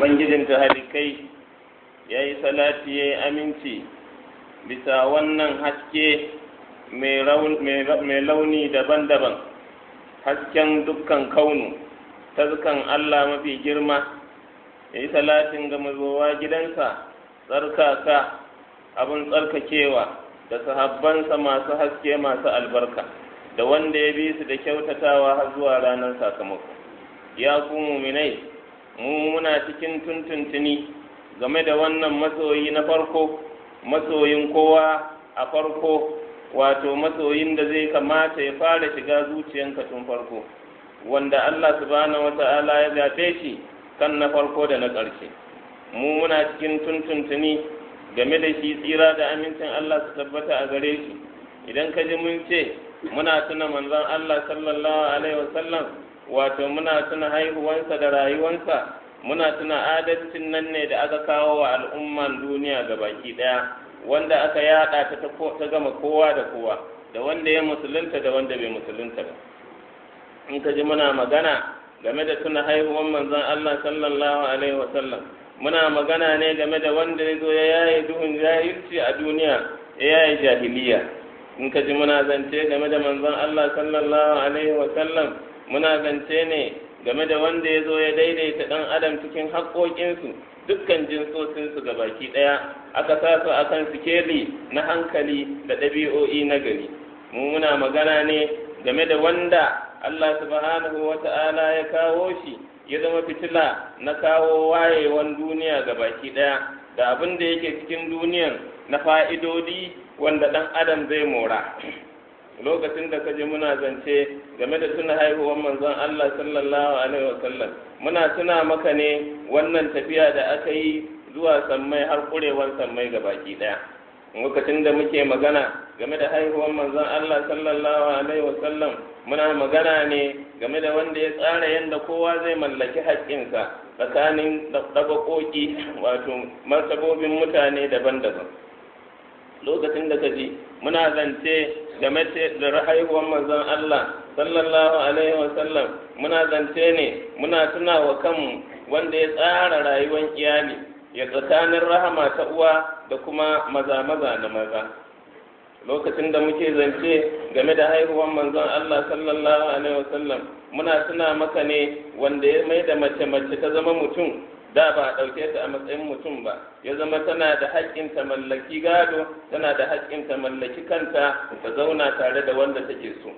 ubangijin halikai ya yi salati ya yi aminci bisa wannan haske mai launi daban-daban hasken dukkan kaunu tazkan Allah mafi girma ya yi salatin ga mazowa gidansa tsarkaka abin tsarkakewa da sahabbansa masu haske masu albarka da wanda ya bi su da kyautatawa har zuwa ranar sakamako ya ku muminai mu muna cikin tuntuntuni game da wannan masoyi na farko masoyin kowa a farko wato masoyin da zai kamata ya fara shiga zuciyanka tun farko wanda Allah subhanahu wata'ala ya zaɓe shi kan na farko da na ƙarshe mu muna cikin tuntuntuni game da shi tsira da amincin Allah su tabbata a gare shi idan ka ji mun ce muna tuna manzon Allah sallallahu alaihi wasallam wato muna tuna haihuwansa da rayuwansa muna tuna adalcin nan ne da aka kawo wa al'umman duniya ga baki daya wanda aka yada ta ta gama kowa da kowa da wanda ya musulunta da wanda bai musulunta ba in ka ji muna magana game da tuna haihuwan manzon Allah sallallahu alaihi wasallam muna magana ne game da wanda ya zo ya yaye duhun jahilci a duniya ya yaye jahiliya in ka ji muna zance game da manzon Allah sallallahu alaihi wasallam muna zance ne game da wanda ya zo ya daidaita ɗan adam cikin haƙoƙinsu dukkan jinsosinsu ga baki ɗaya aka sa su akan sikeli na hankali da ɗabi'o'i na gari mu muna magana ne game da wanda Allah subhanahu wa ta'ala ya kawo shi ya zama fitila na kawo wayewan duniya ga baki ɗaya da abin da yake cikin duniyan na fa'idodi wanda ɗan adam zai mora lokacin da kaje muna zance game da tuna haihuwar manzon Allah sallallahu alaihi wasallam muna tuna maka ne wannan tafiya da aka yi zuwa sammai har kurewar sammai ga baki daya lokacin da muke magana game da haihuwar manzon Allah sallallahu alaihi wasallam muna magana ne game da wanda ya tsara yadda kowa zai mallaki haƙƙinsa tsakanin ɗabaƙoƙi wato martabobin mutane daban-daban lokacin da kaji muna zance game da haihuwar manzon Allah sallallahu alaihi wasallam muna zance ne muna tuna wa kanmu wanda ya tsara rayuwar iyali ya tsakanin rahama ta uwa da kuma maza maza na maza lokacin da muke zance game da haihuwar manzon Allah sallallahu alaihi wasallam muna tuna maka ne wanda ya mai da mace mace ta zama mutum da ba a ɗauke ta a matsayin mutum ba ya zama tana da haƙƙin ta mallaki gado tana da haƙƙin ta mallaki kanta ta zauna tare da wanda take so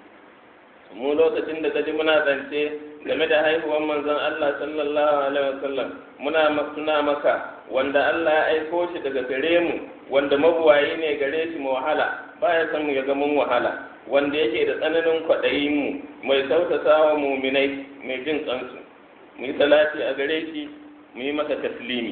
mu lokacin da kaji muna zance game da haihuwar manzon Allah sallallahu alaihi wasallam muna tuna maka wanda Allah ya aiko shi daga gare mu wanda mabuwayi ne gare shi mu wahala baya san mu ya ga mun wahala wanda yake da tsananin kwaɗayin mu mai sautata wa muminai mai jin kansu mu yi salati a gare shi mu yi masa taslimi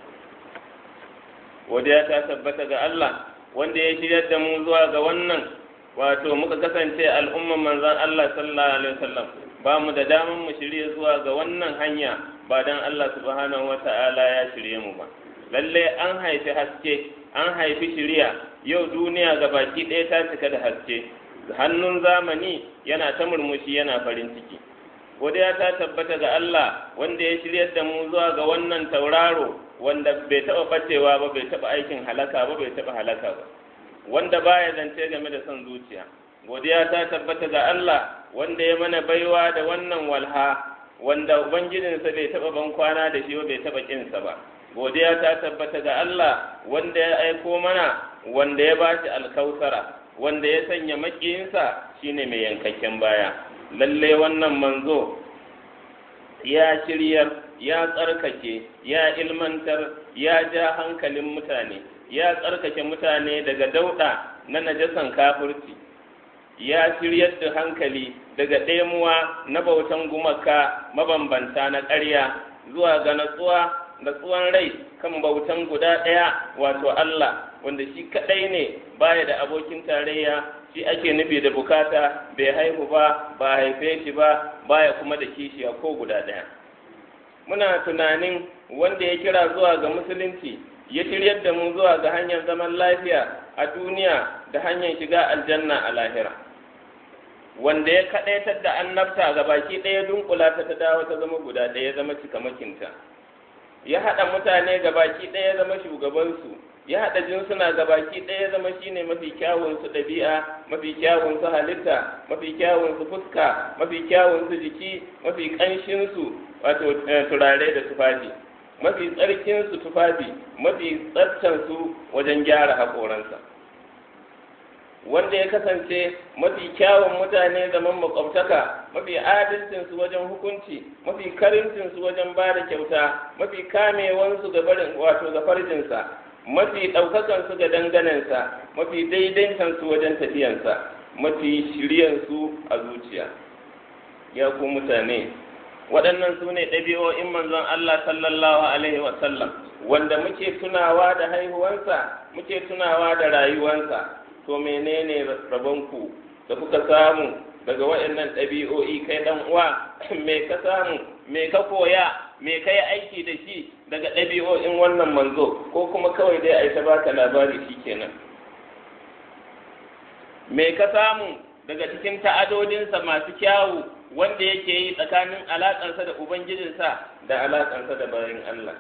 wadda ta tabbata ga Allah wanda ya shiryar da mu zuwa ga wannan wato muka kasance al'umman manzan Allah sallallahu alaihi wasallam ba mu da daman mu shirye zuwa ga wannan hanya ba dan Allah subhanahu wata'ala ya shirye mu ba lalle an haifi haske an haifi shiriya yau duniya ga baki ɗaya ta cika da haske hannun zamani yana ta murmushi yana farin ciki godiya ta tabbata ga Allah wanda ya shiryar da mu zuwa ga wannan tauraro wanda bai taɓa ɓacewa ba bai taɓa aikin halaka ba bai taɓa halaka ba wanda baya zance game da son zuciya godiya ta tabbata ga Allah wanda ya mana baiwa da wannan walha wanda ubangijinsa bai taɓa ban kwana da shi ba bai taɓa kinsa ba godiya ta tabbata ga Allah wanda ya aiko mana wanda ya bashi alkausara wanda ya sanya makiyinsa shine mai yankakken baya lalle wannan manzo ya shiryar ya tsarkake ya ilmantar ya ja hankalin mutane ya tsarkake mutane daga dauɗa na najasan kafirci ya shiryar da hankali daga ɗemuwa na bautan gumaka mabambanta na ƙarya zuwa ga natsuwa natsuwan rai kan bautan guda ɗaya wato Allah wanda shi kaɗai ne baya da abokin tarayya shi ake nufi da bukata bai haihu ba ba haife shi ba baya kuma da kishiya ko guda ɗaya muna tunanin wanda ya kira zuwa ga musulunci ya shiryar da mu zuwa ga hanyar zaman lafiya a duniya da hanyar shiga aljanna a lahira wanda ya kaɗaitar da annabta ga baki ɗaya dunkula ta ta dawo ta zama guda ɗaya zama cikamakinta ya haɗa mutane gabaki ɗaya zama shugabansu ya haɗa jinsuna gabaki ɗaya zama shine mafi kyawun su ɗabi'a mafi kyawun su halitta mafi kyawun su fuska mafi kyawun su jiki mafi ƙanshin su wato turare da tufafi mafi tsarkin su tufafi mafi tsaftan su wajen gyara haƙoransa wanda ya kasance mafi kyawun mutane zaman makwabtaka mafi adalcinsu wajen hukunci mafi karincinsu wajen ba da kyauta mafi kamewansu ga barin wato ga farjinsa mafi ɗaukakansu ga danganensa mafi daidaitansu wajen tafiyansa mafi shiryansu a zuciya ya ku mutane waɗannan su ne ɗabi'o'in manzon Allah sallallahu alaihi wasallam wanda muke tunawa da haihuwansa muke tunawa da rayuwansa to menene rabonku da kuka samu daga waɗannan ɗabi'o'i kai ɗan uwa me ka samu me ka koya me ka yi aiki da shi daga ɗabi'o'in wannan manzo ko kuma kawai dai a yi ta baka labari shi kenan me ka samu daga cikin ta'adodinsa masu kyawu wanda yake yi tsakanin alaƙarsa da ubangijinsa da alaƙarsa da bayan Allah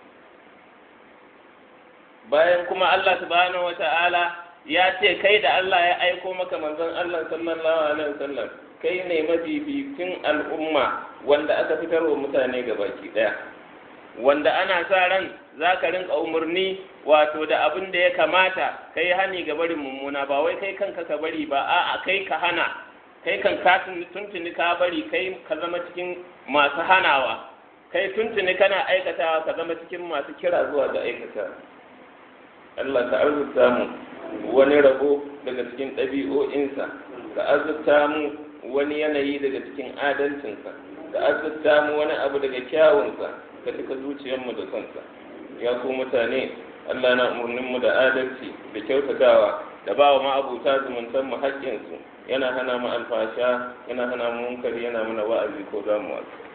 bayan kuma Allah subhanahu wa ta'ala ya ce kai da Allah ya aiko maka manzon Allah sallallahu alaihi wasallam kai ne mafificin al'umma wanda aka fitar wa mutane gabaki daya wanda ana sa ran za ka rinka umarni wato da abin da ya kamata kai hani ga barin mummuna ba wai kai kanka ka bari ba a'a kai ka hana kai kan ka tuntuni ka bari kai ka zama cikin masu hanawa kai tuntuni kana aikatawa ka zama cikin masu kira zuwa ga aikata Allah ka arzuta mu wani rabo daga cikin ɗabi'o'insa ka azurta mu wani yanayi daga cikin adalcinsa ka azurta mu wani abu daga kyawunsa ka cika zuciyarmu da sonsa ya ku mutane Allah na umarninmu da adalci da kyautatawa da ba wa ma'abuta zumuntan mu haƙƙinsu yana hana mu alfasha yana hana mu munkari yana mana wa'azi ko zamu wasu